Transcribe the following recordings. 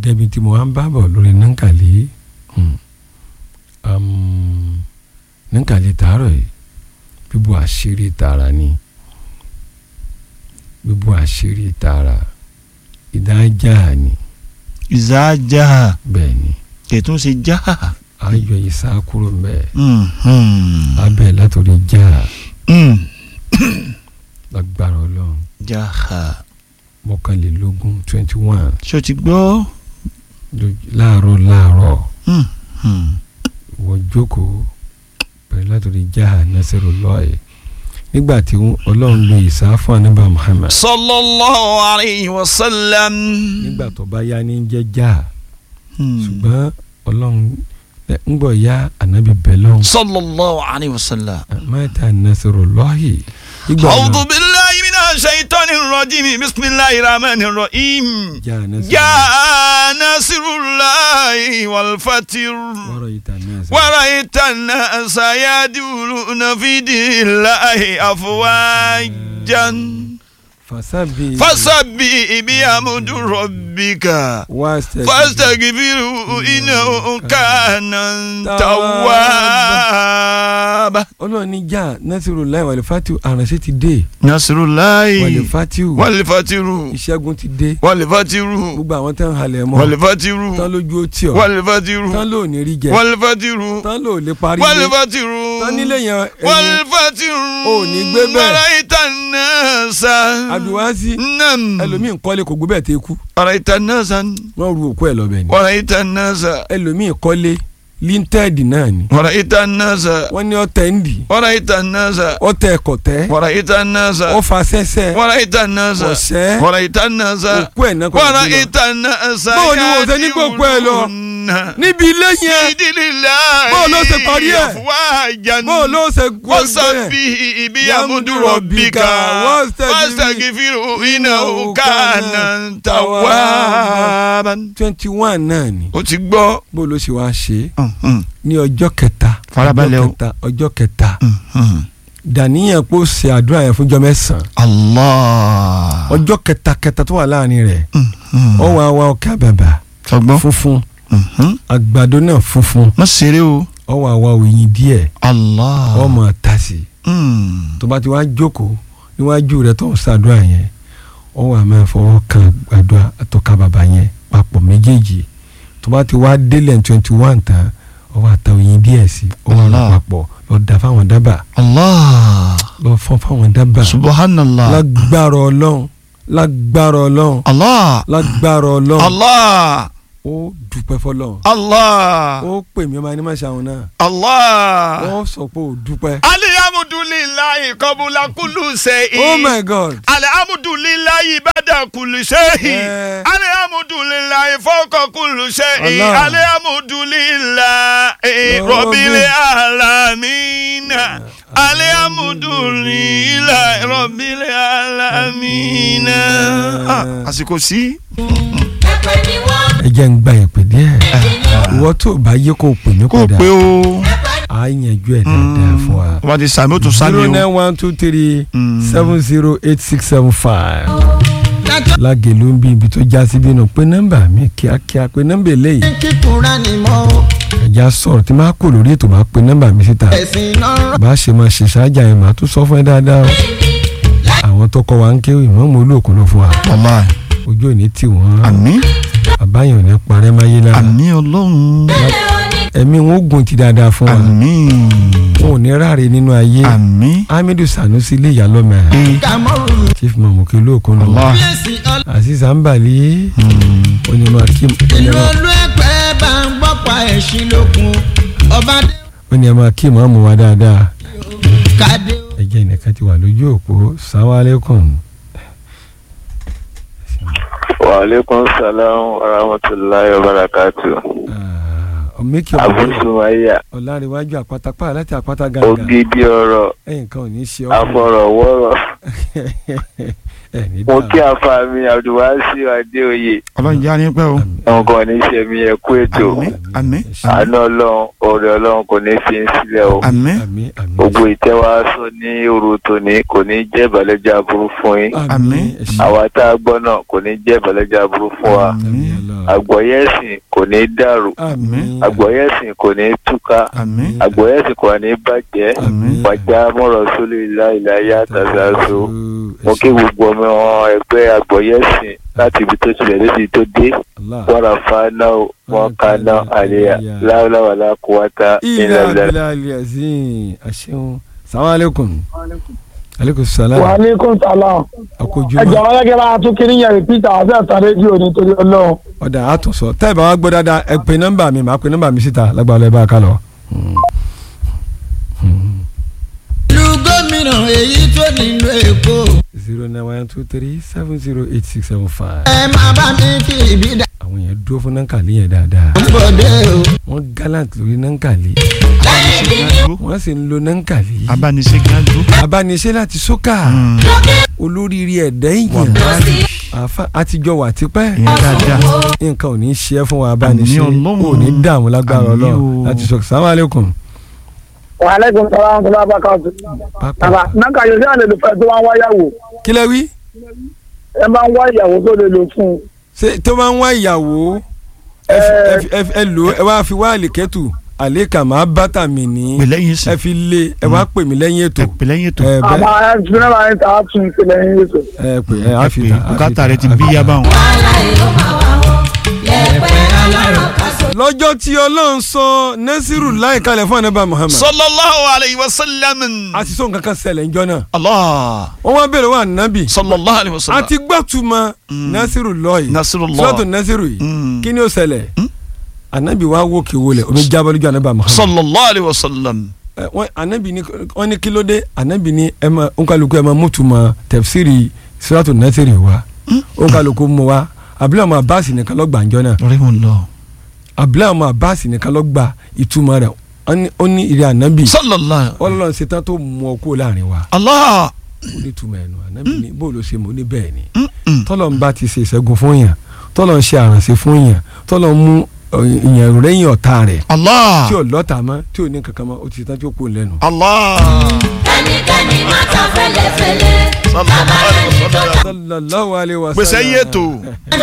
débi tí mo wá ń bá bọ̀ lórí nankali hmm, um, nankali tààrọ̀ yìí bíbu àṣírí tààrà ni bíbu àṣírí tààrà ìdájà ni ìzájà bẹ́ẹ̀ ni kẹtùn ṣe já. ayọ̀ ìsá kúrò mbẹ́ Mhm. abẹ́ látòrí já Mm. lágbára ọlọ́run jaha mọ́kànlélógún twenty one ṣó ti gbọ́. láàárọ̀ láàárọ̀ Mhm. wọ́n jókòó bẹ̀rẹ̀ látòrí já nasiru lọ́ọ̀yì nígbà tí ọlọ́run lo ìsá fún anábà Muhammad sallallahu alayhi wa sallam. nígbà tó bá yá ní jẹ́ já Hmm. ṣùgbọ́n ọlọ́run ń gbọ́ ya ànábì bẹ́lọ́n sallallahu alayhi wa sallam. mẹ́ta nasiru lọ́ọ̀yì ìgbà أعوذ náà بالله من الشيطان الرجيم بسم الله الرحمن الرحيم já nasiru جاء نصر الله والفتح wọ́rọ̀ yìí tà nasiru ورأيت الناس يدخلون في دين الله أفواجا fasabi فسبح بحمد ربك فاستغفره إنه كان توابا ọlọ́run ní já nasiru láì wàlẹ̀ fatiu àránṣẹ́ ti dé نصر الله wàlẹ̀ fatiu والفتح ìṣẹ́gun ti dé والفتح gbogbo àwọn tán halẹ̀ mọ́ والفتح tán lójú ó tì ọ́ والفتح tán ló ní rí jẹ والفتح tán ló lè parí ilé والفتح tán nílé yẹn ẹni والفتح ò ní gbé bẹ́ẹ̀. ورأيت الناس àdùwásí نعم ẹlòmíì ń kọ́lé kò gbé bẹ́ẹ̀ tẹ́ kú ورأيت الناس wọ́n ru òkú ẹ̀ lọ́bẹ̀ ni ورأيت الناس ẹlòmíì kọ́lé linted náà ni ورأيت الناس wọ́n ní ọ̀tẹ̀ ń dì ورأيت الناس ọ̀tẹ̀ kọ̀tẹ́ ورأيت الناس ọ̀fà sẹ́sẹ́ ورأيت الناس ọ̀sẹ́ ورأيت الناس òkú ẹ̀ náà kọ́ ló gbé lọ. ورأيت الناس Báwo ni wọ́n ṣe ní gbogbo ẹ̀ lọ? níbi ilé yẹn Báwo ló ṣe parí ẹ̀? bó ló ṣe gbọ́ وسبح بحمد ربك واستغفره إنه كان توابا twenty one náà ni ó ti gbọ́. bó ló ṣe wá ṣe é ní ọjọ́ kẹta Farabalẹ̀ o. ọjọ́ kẹta ọjọ́ kẹta dàníyàn pé ó ṣe àdúrà yẹn fúnjọ́ mẹ́sàn-án Allah. ọjọ́ kẹta kẹta tó wà láàrin rẹ̀ ó wá wá ọkà bàbà sọgbọ́n. funfun àgbàdo náà funfun má ṣeré o. ó wá wá òyìn díẹ̀ Allah. ó máa ta sí i Mm. tó bá ti wá jókòó níwájú rẹ̀ tó ń ṣàdúrà yẹn ó wá máa fọwọ́ kan àgbàdo àtọ́ka bàbà yẹn papọ̀ méjèèjì tó bá ti wá délẹ̀ twenty one tán ó wá ta òyìn díẹ̀ sí i ó wá rà Allah. papọ̀ lọ da fáwọn dábàá Allah. lọ fọ́n fáwọn dábàá subhanallah. lágbára ọlọ́run lágbára ọlọ́run Allah. lágbára ọlọ́run Allah. ó dúpẹ́ fọlọ́run Allah. ó pè mí ọmọ ẹni máa ṣàwọn náà Allah. ó sọ pé ó dúpẹ́. alihamudulilayi kọbula kulu seyi. oh my god alihamudulilayi bada kulu seyi. Eh. alihamudulilayi fọkọ kulu seyi. Allah. alihamudulilayi Oh, rọbìlì alamina. alihamudulilayi rọbìlì alamina. Ah, àsìkò sí. ẹ jẹ́ ń gba ìpè díẹ̀ ìwọ tó bá yẹ kó pè mí kò padà pé o. á yanjú ẹ̀ dáadáa fún wa. wọ́n ti sàmì ó tún sàmì zero o. nine one two three Mm. seven zero eight six seven five lágẹ̀lú ń bí ibi tó já sí bínú pé nọ́mbà mi kíákíá pé nọ́mbà eléyìí kíkúra ni mo ẹ̀já sọ̀rọ̀ tí máa kó lórí ètò máa pe nọ́mbà mi síta ẹ̀sìn náà bá a ṣe máa ṣe ṣáájà yẹn máa tún sọ fún ẹ dáadáa o àwọn tó kọ́ wa ń kéwì mọ́ mo olóòkú ló fún wa wàláì. ojú òní tì wọ́n àmín àbáyọ̀ ní parẹ́ máyé lára àmín ọlọ́run. ẹ̀mí wọn ó gùn ti dáadáa fún wa àmín wọn ò ní ráre nínú ayé àmín. hamidu sanusi lè yà lọ́mọ ẹ̀ ee kàmọ́rù chief mamuki olóòkú ló Allah. lẹ́sìn ọlọ́ aziz ambali onímọ̀ akim ìlú olú ẹgbẹ́ bá ń gbọ́pọ̀ ẹ̀sìn lókun ọba dé onímọ̀ akim ọmọ wa dáadáa kàdé ẹ̀jẹ̀ nìkan ti wà lójú òpó sàwálẹ́kùn Wa alaikum salam wa rahmatullahi wa barakatuh. mẹ́kì àbúsùnmáyà ọ̀làríwájú àpáta pààlà láti àpáta gàgà ògidì ọ̀rọ̀ ẹ̀yìn kan ò ní ṣe ọ́ afọ̀rọ̀wọ́rọ̀ ẹ̀ ní mo dáa. kí àfàmì abdulwasi adéoyè ọlọ́run jẹ́ àní pẹ́ o àwọn kan ní sẹ́mi ẹ̀kú ètò Àmín. àmín àánú ọlọ́run ọ̀rẹ́ ọlọ́run kò ní fi ń sílẹ̀ o àmín àmín àmín gbogbo ìtẹ́wá sọ ní òru tòní kò ní jẹ́ ìbàlẹ́jọ́ aburú fún yín Àmín. ẹ ṣé. àwa tá a gbọ́ náà kò ní jẹ́ ìbàlẹ́jọ́ aburú fún wa àmín Allah. àgbọ̀yẹ̀sìn kò ní dàrú àmín àgbọ̀yẹ̀sìn kò ní túká àmín àgbọ̀yẹ̀sìn kò ní bàjẹ́ Àmín. wàjà mọ̀rọ̀ sólè láìláyà tàzàzó mo ẹ kí ṣé. gbogbo ọmọ ẹgbẹ́ àgbọ̀yẹ̀sìn láti ibi tó tilẹ̀ lóde tó dé Allah. wàrà fáná wọn kaná àlẹyà láwùláwàlá kúwátá ilé ìlàlẹ. abilà aliazin aṣeun salamu aleykum aleykum salam wa aleykum salaam ẹ akójúmọ́ jọ̀wọ́ gẹ́gẹ́ bá a tún kiri yẹn rìpítà àti ẹ̀ta rédíò nítorí ọlọ́run. ọ̀dà àtúnṣọ tẹ́ ẹ bá wá gbọ́ dáadáa ẹ pè nọ́mbà mi màá pè nọ́mbà mi síta lágbàá ẹ bá a ká lọ. ìlú gómìnà èyí tó nílùú èkó zero nine one two three seven zero eight six seven five. ẹ máa bá mi fi ìbí dà àwọn yẹn dúró fún nankali yẹn dáadáa ń bọ̀ dé o. wọ́n gallant lórí nankali wọ́n sì ń lo nankali abániṣe gan dúró. abániṣe láti sókà olóríire ẹ̀dá èèyàn àfa àtijọ́ wà tipẹ́ ìyẹn dáadáa nǹkan ò ní í ṣe é fún wa abániṣe Àmín Ọlọ́run. ò ní dààmú lágbára Àmín ọlọ́run o. láti sọ sàmú aleykum. wa aleykum salaam tó bá bá ká tù. pápá bàbá nanka yóò ṣe àlè lò fẹ́ tó bá ń wá yàwó kí lẹ wí ẹ máa ń wá ìyàwó tó lè lò fún un. ṣé tó bá ń wá ìyàwó ẹ fi- ẹ fi- ẹ fi- ẹ lò ó ẹ wá fi wá àlìkẹ́tù àlékà máa bàtà mi ní pè lẹ́yìn sí ẹ fi lé ẹ wá pè mí lẹ́yìn ètò ẹ pè lẹ́yìn ètò ẹ àmọ́ bẹ́ẹ̀ ẹ fi náà máa ń ta á tún ìpìlẹ̀ yín ètò. ẹ pè ẹ ẹ á pè fi ta á fi bùkátà ta, rẹ ti á bí fi yá ta. báwọn. lọ́jọ́ tí ọlọ́run sọ nẹ́sírù láì kalẹ̀ fún ànábà Muhammad sallallahu alayhi wa sallam. àti sọ nǹkan kan ṣẹlẹ̀ ńjọ́ náà allah wọ́n wá bèrè wà nábì sallallahu alayhi wa sallam. àti gbàtúmọ̀ nẹ́sírù lọ́ọ̀yì Nasrullah. sọ́tún nẹ́sírù yìí Mm. kí ni ó ṣẹlẹ̀ ànábì wa wó kí wọlé omi jábọ́ lójú ànábà Muhammad sallallahu alayhi wa sallam. ẹ, wọ́n ànábì ní wọ́n ní kí ló dé ànábì ní ẹ ma onkaluku ẹ ma mútùmọ̀ tẹ̀fsírì sọ́tún nẹ́sírù wa onkaluku mu wa abúlé ọmọ abáàsì nìkan ló gbàǹjọ́ náà lórí mo lọ. abúlé ọmọ abáàsì nìkan ló gba ìtumọ̀ rẹ̀ Wọ́n ní- ó ní ìrẹ́ ànábì sallallahu. ọlọ́run ṣetán tó mú ọ kúrò láàrin wa allah. ó ní túmọ̀ ẹnu ànábì ní bó ló ṣe mọ̀ ó ní bẹ́ẹ̀ ni Mm-mm. tọ́lọ̀ ń bá ti ṣe ìṣẹ́gun fún yàn tọ́lọ̀ ń ṣe àrànṣe fún yàn tọ́lọ̀ ń mú ọ, ìyàn rẹ́yìn ọ̀tá rẹ̀ allah. tí ò lọ́tà mọ́ tí ò ní kankan mọ́ ó ti ṣetán tí ó kú lẹ́nu. allah. ẹnikẹ́ni má ta fẹ́lẹ́fẹ́lẹ́ bàbá rẹ̀ ní tó ta sallallahu alaihi wa gbèsè sallam. yé tó.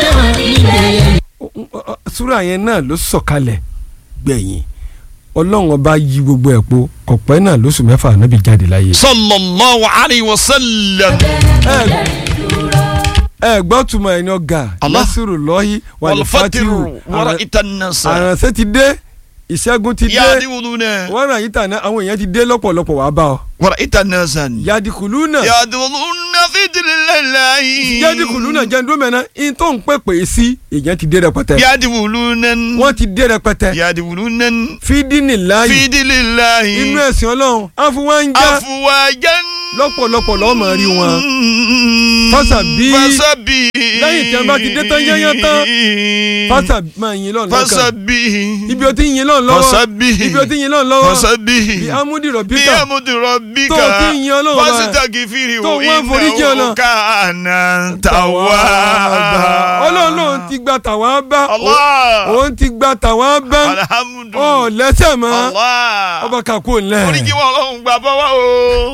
súrà yẹn náà ló sọ̀kalẹ̀ gbẹ̀yìn ọlọ́run ọba yí gbogbo ẹ̀ po kọ̀pẹ́ náà lóṣù mẹ́fà ànábì jáde láyé. sallallahu alayhi wa sallam. ẹ ẹ gbọ́ tuma ẹni ọ̀gá Allah. nasiru lọ́hí walfatiru wara itanasa. àránṣẹ́ ti dé ìṣẹ́gun ti dé yaadi wuluna. wọ́n ràn yín tàná àwọn èèyàn ti dé lọ́pọ̀lọpọ̀ wàá bá ọ. wara itanasa. yadikulu náà yaadi wuluna fitililayi. yadikulu náà jẹ́ ndó mẹ́ná in tó ń pè pè sí èèyàn ti dé rẹpẹtẹ yaadi wuluna. wọ́n ti dé rẹpẹtẹ yaadi wuluna. fídínì láàyè fitililayi. inú ẹ̀sìn ọlọ́run àfọwọ́njá afuwajan. lọ́pọ̀lọpọ̀ lọ́ọ́ mọ̀ rí wọn. Fasabi. fasabi. Lẹ́yìn tí a bá ti dé tán yányán tán. fásà máa yin lọ́nà lọ́kàn fasabi. ibi o ti yin lọ́nà lọ́wọ́ fasabi. ibi o ti yin lọ́nà lọ́wọ́ fasabi. bí amúdì bí rọ̀bíkà amúdúró bí tó ká o ti yin ọlọ́run bá pásítọ̀ kìfìrí tó wo wọ́n forí jẹ́ ọ̀nà. ìnáwó kàánà tàwa. ọlọ́run lòun ti gba tàwa bá Allah. òun ti gba tàwa bá ọ alhamdulilayi. lẹ́sẹ̀ mọ́ Allah. ọba kàkó ńlẹ̀ oríjì wọn lọ́hùn gbà bọ́wọ́ o.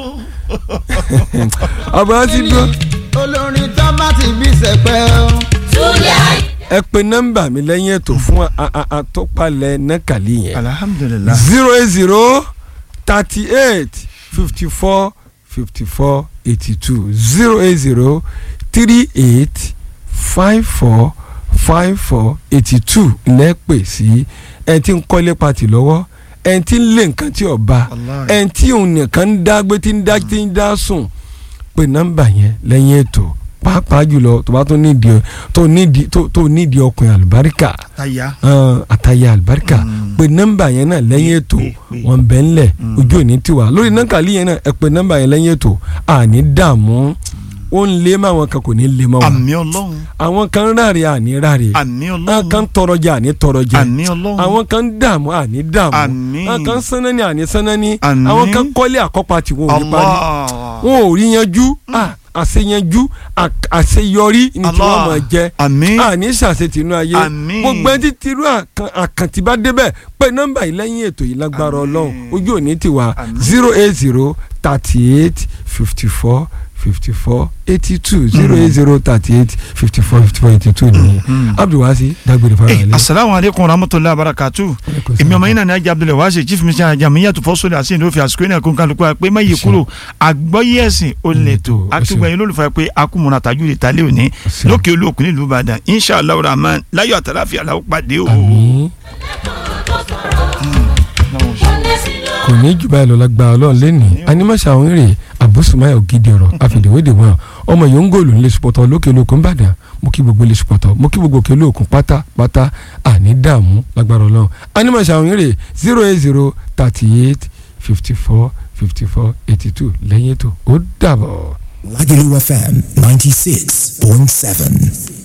ọba ti dún olórin tó bá ti bí sẹpẹ́ o. túlẹ̀ ayé. ẹ pe nọ́mbà mi lẹ́yìn ètò fún a- a- àtọ́palẹ̀ nẹ́kàlí yẹn alhamdulilayi. zero eight zero thirty eight fifty four fifty four eighty two zero eight zero three eight five four five four eighty two lẹ́pẹ̀ sí ẹni tí ń kọ́lé pati lọ́wọ́ ẹni tí ń lé nǹkan tí ọba Wallahi. ẹni tí òun nìkan ń dá gbé tí ń dá tí ń dá sùn pé nọ́mbà yẹn lẹ́yìn ètò pàápàá jùlọ tó bá tó nídìí tó nídìí tó tó nídìí ọkùnrin àlùbáríkà aya. hàn àtàyà àlùbáríkà pé nọ́mbà yẹn náà lẹ́yìn ètò wọn bẹ̀ ńlẹ̀ ojú òní tiwa lórí nọ́ńkàlì yẹn náà ẹ pé nọ́mbà yẹn lẹ́yìn ètò àní dààmú ó ń lé mọ́ àwọn kan kò ní lé mọ́ wọn àmì ọlọ́run àwọn kan ń ráre àní ráre àmì àwọn kan ọlọ́run ń tọrọjẹ àní tọrọjẹ àmì ọlọ́run àwọn kan ń dààmú àní dààmú Àmín. àwọn kan ń sánání àní sánání Àmín. àwọn kan kọ́lé àkọ́pá tí wọn ò ní parí Allah wọn ò rí yanjú ah, àṣeyanjú à- àṣeyọrí ni tí wọ́n Allah. máa jẹ àmì àní ṣàṣetìnú ayé Àmín. gbogbo ẹni tí irú àkàn- àkàntì bá débẹ̀ pé nọ́mbà yìí lẹ́yìn ètò yìí lágbára Àmín. ọlọ́run ojú òní tiwa Àmín. zero eight zero thirty eight fifty four fifty four eighty two zero eight zero thirty eight fifty four fifty four eighty two nìyẹn abdulwasi dágbére fara Hey, ilé. asalaamu aleykum wa rahmatulahi wa barakatu èmi ọmọ yín náà ní ajá abdulayi wáṣẹ chief minister ajamiyatu fọsọlẹ àti ìdófin àsìkò yìí náà kó n kálukú wa pé má yí kúrò àgbọ́yé ẹ̀sìn ó lè tó akígbẹ̀yìn olólùfẹ́ pé akúmọ̀nà tàjú lè ta lé òní Àṣẹ. lókè olóòkú nílùú ìbàdàn inshallah rahman láyọ̀ àtàláfíà làwọn pàdé o. àmín kò ní jù báyìí lọ lágbára ọlọ́run lẹ́nìí animasa àwọn èrè àbúsùmáyà ògidì ọ̀rọ̀ àfìdíwédè wọn ọmọ yòó ń gòlù nílé supọ̀tọ̀ lókè olókun ìbàdàn mo kí gbogbo ilé supọ̀tọ̀ mo kí gbogbo òkè olókun pátápátá àní dààmú lágbára ọlọ́run animasa àwọn èrè zero eight zero thirty eight fifty four fifty four eighty two lẹ́yìn ètò ó dàbọ̀. Lagelu FM 96.7.